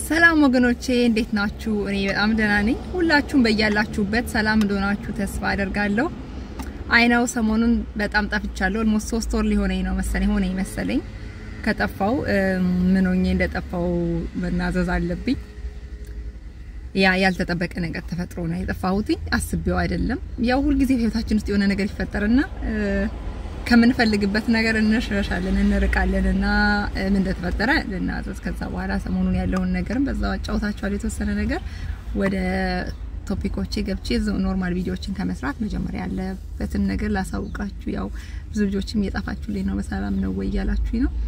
ሰላም ወገኖቼ እንዴት ናችሁ? እኔ በጣም ደህና ነኝ። ሁላችሁም በያላችሁበት ሰላም እንደሆናችሁ ተስፋ አደርጋለሁ። አይናው ሰሞኑን በጣም ጠፍቻለሁ። ኦልሞስት ሶስት ወር ሊሆነኝ ነው መሰለኝ ሆነኝ መሰለኝ ከጠፋው ምን ሆኜ እንደጠፋው መናዘዝ አለብኝ። ያ ያልተጠበቀ ነገር ተፈጥሮ ነው የጠፋሁት። አስቤው አይደለም። ያው ሁልጊዜ ህይወታችን ውስጥ የሆነ ነገር ይፈጠርና ከምንፈልግበት ነገር እንሸሻለን እንርቃለን እና ምን እንደተፈጠረ ልናዘዝ። ከዛ በኋላ ሰሞኑን ያለውን ነገርም በዛው አጫውታችኋለሁ የተወሰነ ነገር። ወደ ቶፒኮቼ ገብቼ ኖርማል ቪዲዮዎችን ከመስራት መጀመሪያ ያለበትን ነገር ላሳውቃችሁ። ያው ብዙ ልጆችም እየጠፋችሁልኝ ነው፣ በሰላም ነው ወይ እያላችሁኝ ነው።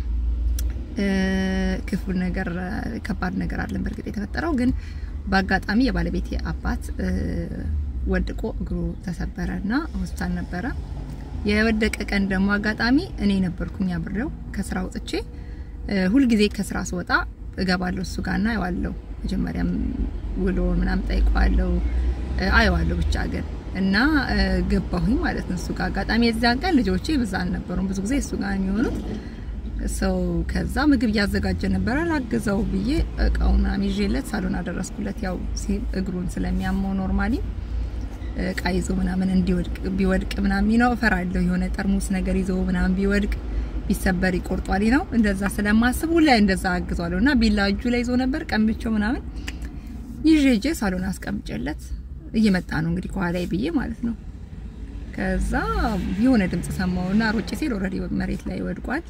ክፉ ነገር ከባድ ነገር አለን በእርግጥ የተፈጠረው ግን በአጋጣሚ የባለቤቴ አባት ወድቆ እግሩ ተሰበረና ሆስፒታል ነበረ። የወደቀ ቀን ደግሞ አጋጣሚ እኔ ነበርኩኝ አብሬው ከስራ ወጥቼ። ሁልጊዜ ከስራ ስወጣ እገባለሁ እሱ ጋርና አየዋለሁ። መጀመሪያም ውሎ ምናምን ጠይቀዋለሁ፣ አየዋለሁ ብቻ ግን እና ገባሁኝ ማለት ነው እሱ ጋር አጋጣሚ። የዚያን ቀን ልጆቼ ብዛ አልነበሩም፣ ብዙ ጊዜ እሱ ጋር የሚሆኑት ሰው ከዛ ምግብ እያዘጋጀ ነበረ። ላግዘው ብዬ እቃውን ይዤለት ሳሎን አደረስኩለት። ያው እግሩን ስለሚያመው ኖርማሊ እቃ ይዞ ምናምን እንዲወድቅ ቢወድቅ ምናምን ነው እፈራለሁ። የሆነ ጠርሙስ ነገር ይዞ ምናምን ቢወድቅ ቢሰበር ይቆርጧል ነው እንደዛ ስለማስብ ሁሌ እንደዛ አግዟለሁ። እና ቢላ እጁ ላይ ይዞ ነበር ቀምቼው ምናምን ይዤ ሂጄ ሳሎን አስቀምጬለት እየመጣ ነው እንግዲህ ከኋላዬ ብዬ ማለት ነው። ከዛ የሆነ ድምጽ ሰማውና ሮጬ ሲል ኦልሬዲ መሬት ላይ ወድቋል።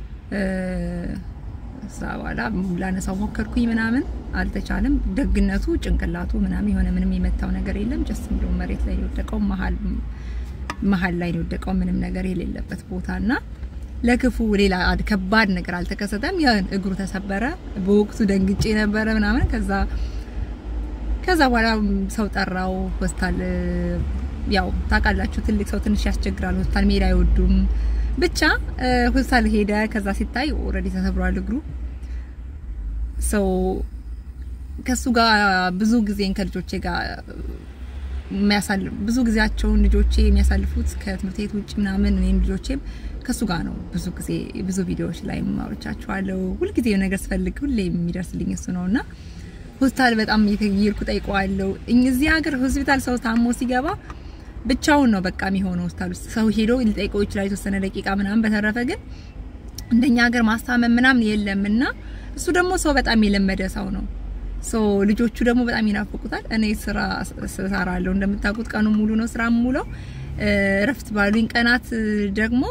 እዛ በኋላ ላነሳው ሞከርኩኝ ምናምን አልተቻለም። ደግነቱ ጭንቅላቱ ምናምን የሆነ ምንም የመታው ነገር የለም። ጀስት እንደው መሬት ላይ የወደቀው መሀል መሀል ላይ የወደቀው ምንም ነገር የሌለበት ቦታና ለክፉ ሌላ ከባድ ነገር አልተከሰተም። ያን እግሩ ተሰበረ። በወቅቱ ደንግጬ ነበረ ምናምን ከዛ ከዛ በኋላ ሰው ጠራው ሆስፒታል። ያው ታውቃላችሁ ትልቅ ሰው ትንሽ ያስቸግራል። ሆስፒታል መሄድ አይወዱም። ብቻ ሆስፒታል ሄደ። ከዛ ሲታይ ኦልሬዲ ተሰብሯል እግሩ። ሰው ከሱ ጋር ብዙ ጊዜን ከልጆቼ ጋር የሚያሳልፍ ብዙ ጊዜያቸውን ልጆቼ የሚያሳልፉት ከትምህርት ቤት ውጭ ምናምን እኔም ልጆቼም ከሱ ጋር ነው። ብዙ ጊዜ ብዙ ቪዲዮዎች ላይ ማውርቻቸዋለሁ። ሁልጊዜ ነገር ስፈልግ ሁሌ የሚደርስልኝ እሱ ነውና ሆስፒታል በጣም እየሄድኩ ጠይቀዋለሁ። እዚህ ሀገር ሆስፒታል ሰው ታሞ ሲገባ ብቻውን ነው በቃ የሚሆነው። ሆስፒታል ውስጥ ሰው ሄዶ ሊጠይቀው ይችላል የተወሰነ ደቂቃ ምናምን። በተረፈ ግን እንደኛ ሀገር ማስታመም ምናምን የለምና እሱ ደግሞ ሰው በጣም የለመደ ሰው ነው። ሶ ልጆቹ ደግሞ በጣም ይናፍቁታል። እኔ ስራ ሰራለሁ እንደምታውቁት፣ ቀኑ ሙሉ ነው ስራ ሙሉ። እረፍት ባሉኝ ቀናት ደግሞ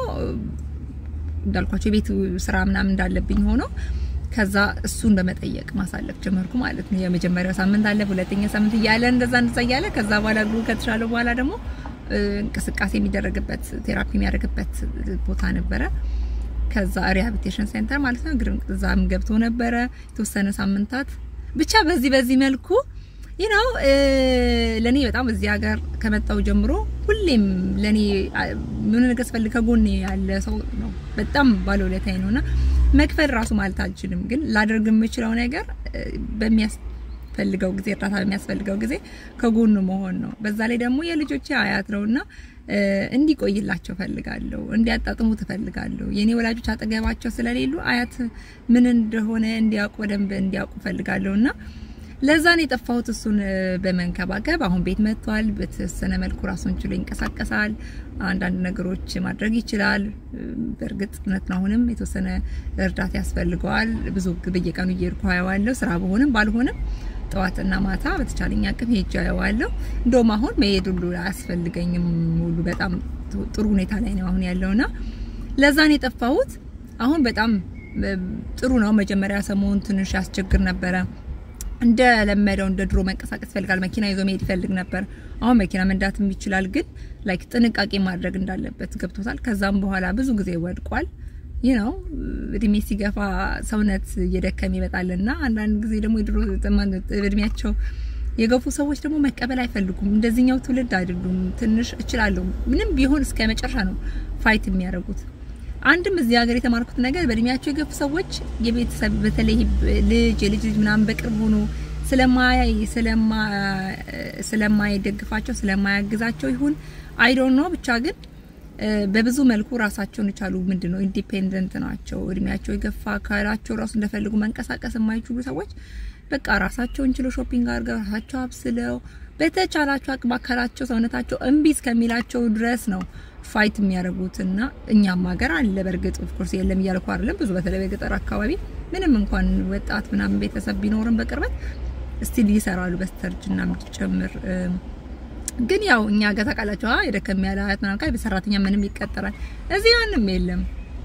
እንዳልኳቸው የቤት ስራ ምናምን እንዳለብኝ ሆኖ ከዛ እሱን በመጠየቅ ማሳለፍ ጀመርኩ ማለት ነው። የመጀመሪያው ሳምንት አለ፣ ሁለተኛ ሳምንት እያለ እንደዛ እንደዛ እያለ ከዛ በኋላ እግሩ ከተሻለ በኋላ ደግሞ እንቅስቃሴ የሚደረግበት ቴራፒ የሚያደርግበት ቦታ ነበረ። ከዛ ሪሃቢሊቴሽን ሴንተር ማለት ነው። እግር እዛም ገብቶ ነበረ የተወሰነ ሳምንታት ብቻ በዚህ በዚህ መልኩ ይናው ለኔ በጣም እዚህ ሀገር ከመጣው ጀምሮ ሁሌም ለኔ ምን ነገር ስፈልግ ከጎኔ ያለ ሰው ነው። በጣም ባለውለታዬ ነውና መክፈል ራሱ ማለት አልችልም፣ ግን ላደርግ የምችለው ነገር በሚያስፈልገው ጊዜ እርዳታ በሚያስፈልገው ጊዜ ከጎኑ መሆን ነው። በዛ ላይ ደግሞ የልጆቼ አያት ነውና እንዲቆይላቸው ፈልጋለሁ፣ እንዲያጣጥሙ ትፈልጋለሁ። የኔ ወላጆች አጠገባቸው ስለሌሉ አያት ምን እንደሆነ እንዲያውቁ በደንብ እንዲያውቁ ፈልጋለሁና ለዛ ነው የጠፋሁት። እሱን በመንከባከብ አሁን ቤት መጥቷል። በተወሰነ መልኩ ራሱን ችሎ ይንቀሳቀሳል። አንዳንድ ነገሮች ማድረግ ይችላል። በእርግጥ እውነት ነው፣ አሁንም የተወሰነ እርዳታ ያስፈልገዋል። ብዙ በየቀኑ እየሄድኩ አየዋለሁ። ስራ በሆንም ባልሆንም ጠዋትና ማታ በተቻለኝ አቅም ሄጄ አየዋለሁ። እንደውም አሁን መሄድ ሁሉ አያስፈልገኝም። ሙሉ በጣም ጥሩ ሁኔታ ላይ ነው አሁን ያለውና ለዛ ነው የጠፋሁት። አሁን በጣም ጥሩ ነው። መጀመሪያ ሰሞኑን ትንሽ ያስቸግር ነበረ እንደ ለመደው እንደ ድሮ መንቀሳቀስ ይፈልጋል። መኪና ይዞ መሄድ ይፈልግ ነበር። አሁን መኪና መንዳትም ይችላል፣ ግን ላይክ ጥንቃቄ ማድረግ እንዳለበት ገብቶታል። ከዛም በኋላ ብዙ ጊዜ ወድቋል። ይህ ነው እድሜ ሲገፋ ሰውነት እየደከመ ይመጣልና አንዳንድ ጊዜ ደግሞ የድሮ እድሜያቸው የገፉ ሰዎች ደግሞ መቀበል አይፈልጉም። እንደዚህኛው ትውልድ አይደሉም። ትንሽ እችላለሁ ምንም ቢሆን እስከ መጨረሻ ነው ፋይት የሚያደርጉት። አንድም እዚህ ሀገር የተማርኩት ነገር በእድሜያቸው የገፉ ሰዎች የቤተሰብ በተለይ ልጅ የልጅ ልጅ ምናምን በቅርብ ሆኖ ስለማያይ ስለማይደግፋቸው ስለማያግዛቸው ይሁን አይ ዶንት ኖ ብቻ ግን በብዙ መልኩ ራሳቸውን የቻሉ ምንድነው ኢንዲፔንደንት ናቸው። እድሜያቸው የገፋ አካላቸው ራሱ እንደፈልጉ መንቀሳቀስ የማይችሉ ሰዎች በቃ ራሳቸውን ችለው ሾፒንግ አድርገው ራሳቸው አብስለው በተቻላቸው አቅም አካላቸው ሰውነታቸው እምቢ እስከሚላቸው ድረስ ነው ፋይት የሚያደርጉት እና እኛም ሀገር አለ። በእርግጥ ኦፍኮርስ የለም እያልኩ አይደለም። ብዙ በተለይ በገጠር አካባቢ ምንም እንኳን ወጣት ምናምን ቤተሰብ ቢኖርም በቅርበት ስቲል ይሰራሉ በስተርጅና ጭምር ግን ያው እኛ ጋር ታውቃላችሁ የደከም ያለ አያት ምናምን ካል በሰራተኛ ምንም ይቀጠራል። እዚህ ማንም የለም።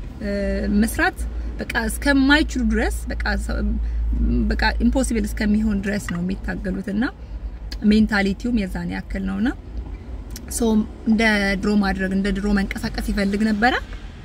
መስራት በቃ እስከማይችሉ ድረስ በቃ በቃ ኢምፖሲብል እስከሚሆን ድረስ ነው የሚታገሉት እና ሜንታሊቲውም የዛን ያክል ነውና ሰው እንደ ድሮ ማድረግ እንደ ድሮ መንቀሳቀስ ይፈልግ ነበረ።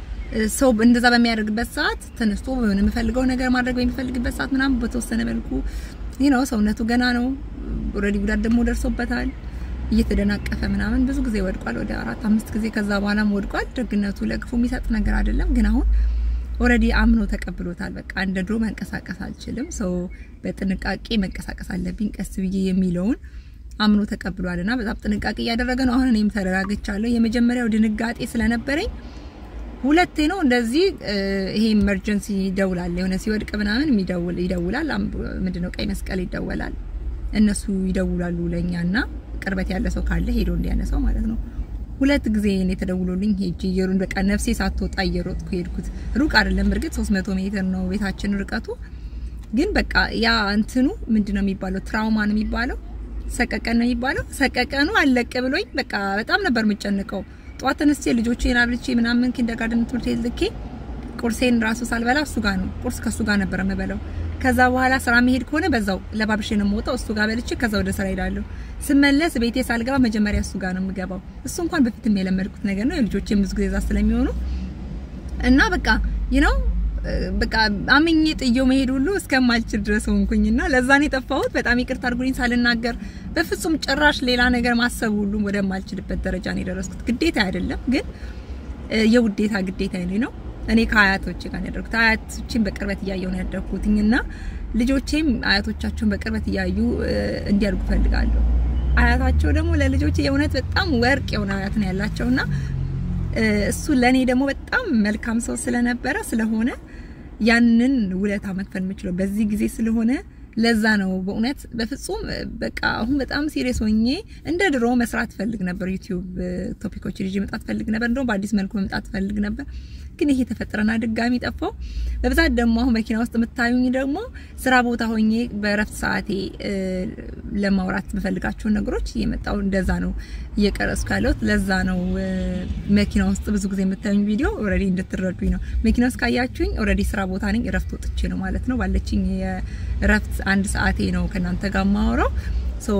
ሰው እንደዛ በሚያደርግበት ሰዓት ተነስቶ በምን የምፈልገው ነገር ማድረግ በሚፈልግበት ሰዓት ምናምን በተወሰነ መልኩ ይህ ነው ሰውነቱ ገና ነው። ኦልሬዲ ጉዳት ደግሞ ደርሶበታል። እየተደናቀፈ ምናምን ብዙ ጊዜ ወድቋል። ወደ አራት አምስት ጊዜ ከዛ በኋላም ወድቋል። ደግነቱ ለክፉ የሚሰጥ ነገር አይደለም። ግን አሁን ኦልሬዲ አምኖ ተቀብሎታል። በቃ እንደ ድሮ መንቀሳቀስ አልችልም፣ ሰው በጥንቃቄ መንቀሳቀስ አለብኝ ቀስ ብዬ የሚለውን አምኖ ተቀብሏልና በጣም ጥንቃቄ እያደረገ ነው። አሁን እኔም ተረጋግቻለሁ። የመጀመሪያው ድንጋጤ ስለነበረኝ ሁለቴ ነው እንደዚህ ይሄ ኢመርጀንሲ ይደውላል። የሆነ ሲወድቅ ምናምን የሚደውል ይደውላል። ምንድነው ቀይ መስቀል ይደወላል። እነሱ ይደውላሉ ለኛና ቅርበት ያለ ሰው ካለ ሄዶ እንዲያነሳው ማለት ነው። ሁለት ጊዜ እኔ ተደውሎልኝ ሄጄ እየሩን በቃ ነፍሴ ሳትወጣ እየሮጥኩ ሄድኩት። ሩቅ አይደለም እርግጥ 300 ሜትር ነው ቤታችን ርቀቱ። ግን በቃ ያ እንትኑ ምንድነው የሚባለው ትራውማ ነው የሚባለው ሰቀቀን ነው የሚባለው። ሰቀቀኑ አለቀ ብሎኝ በቃ በጣም ነበር የምጨንቀው። ጠዋት ተነስቼ ልጆቼን አብልቼ ምናምን ኪንደርጋርደን ትምህርት ቤት ልኬ ቁርሴን ራሱ ሳልበላ እሱ ጋር ነው ቁርስ ከሱ ጋር ነበር የምበላው። ከዛ በኋላ ስራ መሄድ ከሆነ በዛው ለባብሼ ነው የምወጣው። እሱ ጋር በልቼ ከዛ ወደ ስራ ሄዳለሁ። ስመለስ ቤቴ ሳልገባ መጀመሪያ እሱ ጋር ነው የምገባው። እሱ እንኳን በፊትም የለመድኩት ነገር ነው። የልጆቼም ብዙ ጊዜ እዛ ስለሚሆኑ እና በቃ ይህ ነው በቃ አምኜ ጥዬው መሄድ ሁሉ እስከማልችል ድረስ ሆንኩኝና ለዛን የጠፋሁት በጣም ይቅርታ አድርጉኝ ሳልናገር በፍጹም ጭራሽ ሌላ ነገር ማሰብ ሁሉ ወደማልችልበት ደረጃ ነው የደረስኩት። ግዴታ አይደለም ግን የውዴታ ግዴታ ነው። እኔ ከአያቶቼ ጋር ነው ያደረኩት። አያቶቼን በቅርበት እያየሁ ነው ያደረኩትኝና ልጆቼም አያቶቻቸውን በቅርበት እያዩ እንዲያድጉ ፈልጋለሁ። አያታቸው ደግሞ ለልጆቼ የእውነት በጣም ወርቅ የሆነ አያት ነው ያላቸውና እሱ ለኔ ደግሞ በጣም መልካም ሰው ስለነበረ ስለሆነ ያንን ውለታ መክፈል የምችለው በዚህ ጊዜ ስለሆነ ለዛ ነው በእውነት በፍጹም በቃ አሁን በጣም ሲሪየስ ሆኜ እንደ ድሮ መስራት ፈልግ ነበር። ዩቲዩብ ቶፒኮች ልጅ መምጣት ፈልግ ነበር። እንደውም በአዲስ መልኩ መምጣት ፈልግ ነበር። ግን ይሄ ተፈጠረና ድጋሚ ጠፋው። በብዛት ደግሞ አሁን መኪና ውስጥ የምታዩኝ ደግሞ ስራ ቦታ ሆኜ በእረፍት ሰዓቴ ለማውራት የምፈልጋቸውን ነገሮች እየመጣው እንደዛ ነው እየቀረጽኩ ያለሁት። ለዛ ነው መኪና ውስጥ ብዙ ጊዜ የምታዩኝ ቪዲዮ ኦልሬዲ እንድትረዱኝ ነው። መኪና ውስጥ ካያችሁኝ ኦልሬዲ ስራ ቦታ ነኝ። እረፍት ወጥቼ ነው ማለት ነው። ባለችኝ የእረፍት አንድ ሰዓቴ ነው ከእናንተ ጋር ማወራው ሶ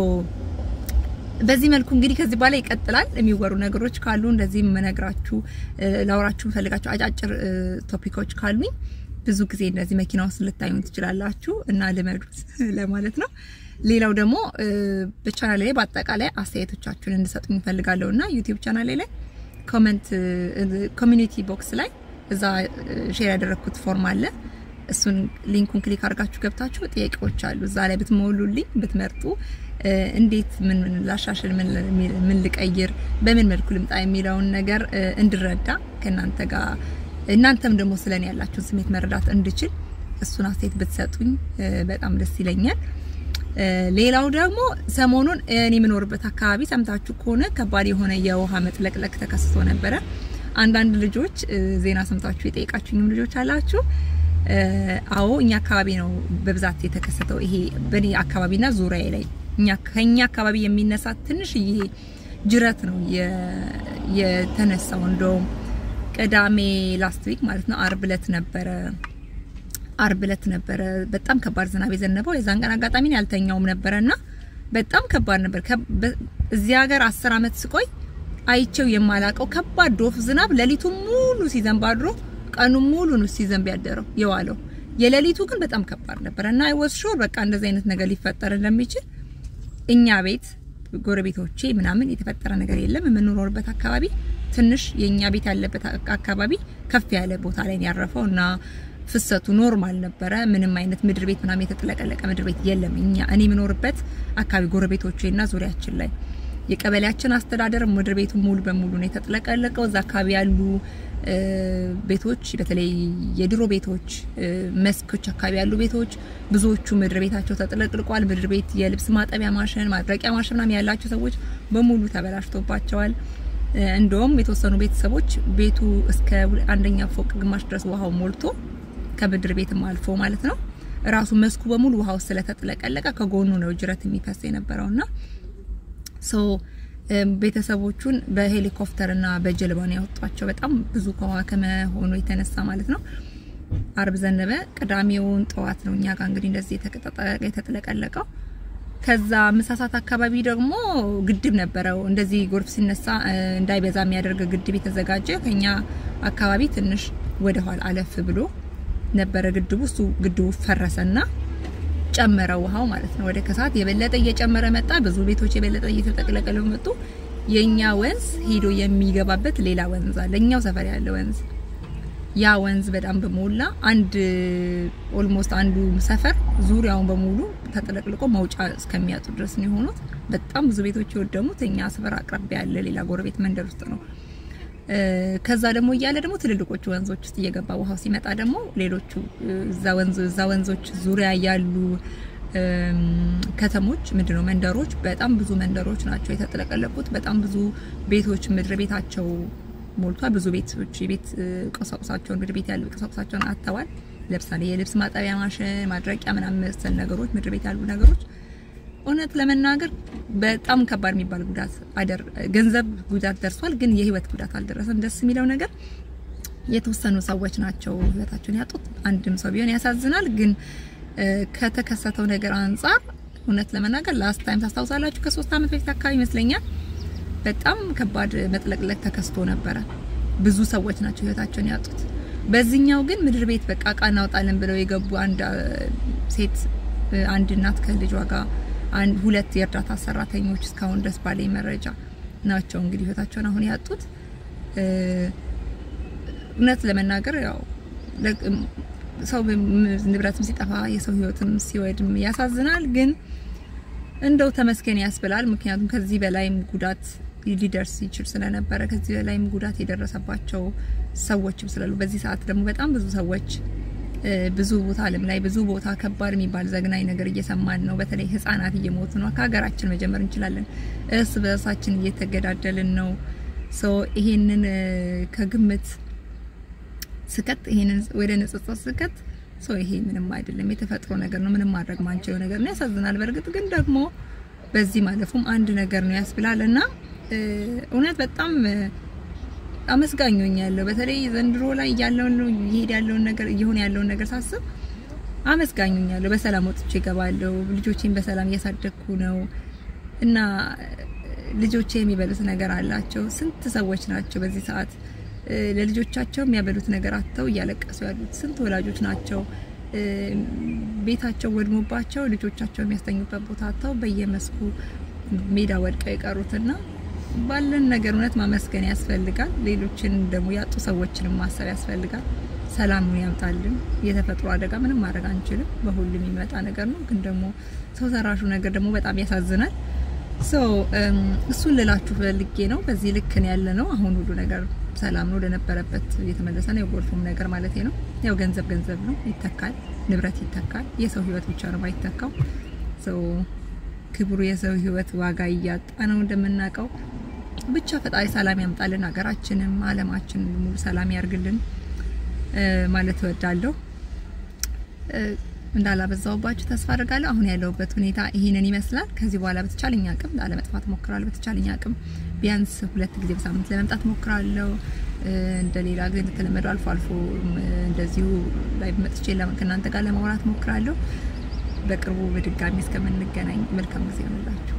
በዚህ መልኩ እንግዲህ ከዚህ በኋላ ይቀጥላል። የሚወሩ ነገሮች ካሉ እንደዚህ የምነግራችሁ ላውራችሁ ፈልጋችሁ አጫጭር ቶፒኮች ካሉኝ ብዙ ጊዜ እንደዚህ መኪና ውስጥ ልታዩን ትችላላችሁ እና ልመዱት ለማለት ነው። ሌላው ደግሞ በቻናሌ ላይ በአጠቃላይ አስተያየቶቻችሁን እንድሰጡኝ እፈልጋለሁ እና ዩቲዩብ ቻናሌ ላይ ኮሜንት ኮሚኒቲ ቦክስ ላይ እዛ ሼር ያደረግኩት ፎርም አለ። እሱን ሊንኩን ክሊክ አድርጋችሁ ገብታችሁ ጥያቄዎች አሉ እዛ ላይ ብትሞሉልኝ ብትመርጡ እንዴት ምን ምን ላሻሽል፣ ምን ልቀይር፣ በምን መልኩ ልምጣ የሚለውን ነገር እንድረዳ ከእናንተ ጋር እናንተም ደግሞ ስለኔ ያላችሁን ስሜት መረዳት እንድችል እሱን አስተያየት ብትሰጡኝ በጣም ደስ ይለኛል። ሌላው ደግሞ ሰሞኑን እኔ የምኖርበት አካባቢ ሰምታችሁ ከሆነ ከባድ የሆነ የውሃ መጥለቅለቅ ተከስቶ ነበረ። አንዳንድ ልጆች ዜና ሰምታችሁ የጠየቃችሁኝም ልጆች አላችሁ። አዎ እኛ አካባቢ ነው በብዛት የተከሰተው ይሄ በኔ አካባቢና ዙሪያ ላይ እኛ ከኛ አካባቢ የሚነሳ ትንሽዬ ጅረት ነው የተነሳው። እንደውም ቅዳሜ ላስት ዊክ ማለት ነው አርብ እለት ነበረ አርብ እለት ነበረ በጣም ከባድ ዝናብ የዘነበው። የዛን ቀን አጋጣሚ ያልተኛውም ነበረና በጣም ከባድ ነበር። እዚህ ሀገር አስር አመት ስቆይ አይቼው የማላቀው ከባድ ዶፍ ዝናብ ሌሊቱን ሙሉ ሲዘንብ አድሮ ቀኑን ሙሉ ነው ሲዘንብ ያደረው የዋለው። የሌሊቱ ግን በጣም ከባድ ነበር እና አይ ዋዝ ሹር በቃ እንደዚህ አይነት ነገር ሊፈጠር እንደሚችል እኛ ቤት ጎረቤቶቼ ምናምን የተፈጠረ ነገር የለም። የምንኖርበት አካባቢ ትንሽ የኛ ቤት ያለበት አካባቢ ከፍ ያለ ቦታ ላይ ያረፈው እና ፍሰቱ ኖርማል ነበረ። ምንም አይነት ምድር ቤት ምናምን የተጥለቀለቀ ምድር ቤት የለም። እኛ እኔ የምኖርበት አካባቢ ጎረቤቶቼ እና ዙሪያችን ላይ የቀበሌያችን አስተዳደር ምድር ቤቱ ሙሉ በሙሉ ነው የተጥለቀለቀው። እዛ አካባቢ ያሉ ቤቶች በተለይ የድሮ ቤቶች መስኮች አካባቢ ያሉ ቤቶች ብዙዎቹ ምድር ቤታቸው ተጥለቅልቋል። ምድር ቤት የልብስ ማጠቢያ ማሽን፣ ማድረቂያ ማሽን ምናምን ያላቸው ሰዎች በሙሉ ተበላሽቶባቸዋል። እንደውም የተወሰኑ ቤተሰቦች ቤቱ እስከ አንደኛ ፎቅ ግማሽ ድረስ ውሃው ሞልቶ ከምድር ቤትም አልፎ ማለት ነው ራሱ መስኩ በሙሉ ውሃው ስለተጥለቀለቀ ከጎኑ ነው ጅረት የሚፈስ የነበረውና ሶ ቤተሰቦቹን በሄሊኮፕተርና በጀልባ ነው ያወጧቸው። በጣም ብዙ ከውሃ ከመሆኑ የተነሳ ማለት ነው። አርብ ዘነበ። ቅዳሜውን ጠዋት ነው እኛ ጋር እንግዲህ እንደዚህ የተጥለቀለቀው። ከዛ ምሳሳት አካባቢ ደግሞ ግድብ ነበረው። እንደዚህ ጎርፍ ሲነሳ እንዳይበዛ የሚያደርግ ግድብ የተዘጋጀ ከኛ አካባቢ ትንሽ ወደ ኋላ አለፍ ብሎ ነበረ ግድቡ። እሱ ግድቡ ፈረሰና ጨመረ ውሃው ማለት ነው። ወደ ከሰዓት የበለጠ እየጨመረ መጣ። ብዙ ቤቶች የበለጠ እየተጠቅለቀሉ መጡ። የኛ ወንዝ ሄዶ የሚገባበት ሌላ ወንዝ አለ፣ እኛው ሰፈር ያለ ወንዝ። ያ ወንዝ በጣም በሞላ አንድ ኦልሞስት አንዱ ሰፈር ዙሪያውን በሙሉ ተጠለቅልቆ መውጫ እስከሚያጡ ድረስ ነው የሆኑት። በጣም ብዙ ቤቶች የወደሙት እኛ ሰፈር አቅራቢያ ያለ ሌላ ጎረቤት መንደር ውስጥ ነው። ከዛ ደግሞ እያለ ደግሞ ትልልቆቹ ወንዞች ውስጥ እየገባ ውሃው ሲመጣ ደግሞ ሌሎቹ እዛ ወንዞ እዛ ወንዞች ዙሪያ ያሉ ከተሞች ምንድነው መንደሮች፣ በጣም ብዙ መንደሮች ናቸው የተጥለቀለቁት። በጣም ብዙ ቤቶች ምድር ቤታቸው ሞልቷል። ብዙ ቤቶች የቤት ቁሳቁሳቸውን ምድር ቤት ያሉ ቁሳቁሳቸውን አጥተዋል። ለምሳሌ የልብስ ማጠቢያ ማሽን፣ ማድረቂያ ምናምን መሰል ነገሮች ምድር ቤት ያሉ ነገሮች እውነት ለመናገር በጣም ከባድ የሚባል ጉዳት አደር ገንዘብ ጉዳት ደርሷል፣ ግን የህይወት ጉዳት አልደረሰም። ደስ የሚለው ነገር የተወሰኑ ሰዎች ናቸው ህይወታቸውን ያጡት። አንድም ሰው ቢሆን ያሳዝናል። ግን ከተከሰተው ነገር አንጻር እውነት ለመናገር ላስት ታይም ታስታውሳላችሁ፣ ከሶስት አመት በፊት አካባቢ ይመስለኛል በጣም ከባድ መጥለቅለቅ ተከስቶ ነበረ። ብዙ ሰዎች ናቸው ህይወታቸውን ያጡት። በዚህኛው ግን ምድር ቤት በቃ እቃ እናውጣለን ብለው የገቡ አንድ ሴት አንድ እናት ከልጇ ጋር አንድ ሁለት የእርዳታ ሰራተኞች እስካሁን ድረስ ባለኝ መረጃ ናቸው እንግዲህ ህይወታቸውን አሁን ያጡት። እውነት ለመናገር ያው ሰው ንብረትም ሲጠፋ የሰው ህይወትም ሲወድም ያሳዝናል። ግን እንደው ተመስገን ያስብላል። ምክንያቱም ከዚህ በላይም ጉዳት ሊደርስ ይችል ስለነበረ ከዚህ በላይም ጉዳት የደረሰባቸው ሰዎችም ስላሉ በዚህ ሰዓት ደግሞ በጣም ብዙ ሰዎች ብዙ ቦታ ዓለም ላይ ብዙ ቦታ ከባድ የሚባል ዘግናኝ ነገር እየሰማን ነው። በተለይ ህጻናት እየሞቱ ነው። ከሀገራችን መጀመር እንችላለን። እርስ በርሳችን እየተገዳደልን ነው። ሶ ይሄንን ከግምት ስከት ይሄንን ወደ ንጽጽር ስከት ሶ ይሄ ምንም አይደለም፣ የተፈጥሮ ነገር ነው። ምንም ማድረግ ማንችለው ነገር ነው። ያሳዝናል። በእርግጥ ግን ደግሞ በዚህ ማለፉም አንድ ነገር ነው ያስብላል እና እውነት በጣም አመስጋኞኝ ያለው በተለይ ዘንድሮ ላይ ያለውን ይሄድ ያለውን ነገር እየሆነ ያለውን ነገር ሳስብ አመስጋኞኝ ያለው በሰላም ወጥቼ እገባለሁ። ልጆቼን በሰላም እያሳደግኩ ነው እና ልጆቼ የሚበሉት ነገር አላቸው። ስንት ሰዎች ናቸው በዚህ ሰዓት ለልጆቻቸው የሚያበሉት ነገር አጥተው እያለቀሱ ያሉት? ስንት ወላጆች ናቸው ቤታቸው ወድሞባቸው ልጆቻቸው የሚያስተኙበት ቦታ አጥተው በየመስኩ ሜዳ ወድቀው የቀሩትና ባለን ነገር እውነት ማመስገን ያስፈልጋል። ሌሎችን ደግሞ ያጡ ሰዎችንም ማሰብ ያስፈልጋል። ሰላሙን ያምጣልን። የተፈጥሮ አደጋ ምንም ማድረግ አንችልም፣ በሁሉም የሚመጣ ነገር ነው። ግን ደግሞ ሰው ሰራሹ ነገር ደግሞ በጣም ያሳዝናል። ሶ እሱን ልላችሁ ፈልጌ ነው። በዚህ ልክ ነው ያለ ነው። አሁን ሁሉ ነገር ሰላም ነው፣ ወደነበረበት እየተመለሰ ነው። የጎርፉም ነገር ማለት ነው። ያው ገንዘብ ገንዘብ ነው፣ ይተካል። ንብረት ይተካል። የሰው ህይወት ብቻ ነው ማይተካው። ሶ ክብሩ የሰው ህይወት ዋጋ እያጣ ነው እንደምናውቀው። ብቻ ፈጣሪ ሰላም ያምጣልን፣ ሀገራችንም ዓለማችንን ሙሉ ሰላም ያርግልን ማለት እወዳለሁ። እንዳላበዛውባችሁ ተስፋ አድርጋለሁ። አሁን ያለሁበት ሁኔታ ይሄንን ይመስላል። ከዚህ በኋላ በተቻለኝ አቅም ላለመጥፋት ሞክራለሁ። በተቻለኝ አቅም ቢያንስ ሁለት ጊዜ በሳምንት ለመምጣት ሞክራለሁ። እንደ ሌላ ጊዜ እንደተለመደው አልፎ አልፎ እንደዚሁ ላይ መጥቼ ከእናንተ ጋር ለማውራት ሞክራለሁ። በቅርቡ በድጋሚ እስከምንገናኝ መልካም ጊዜ ይሆንላችሁ።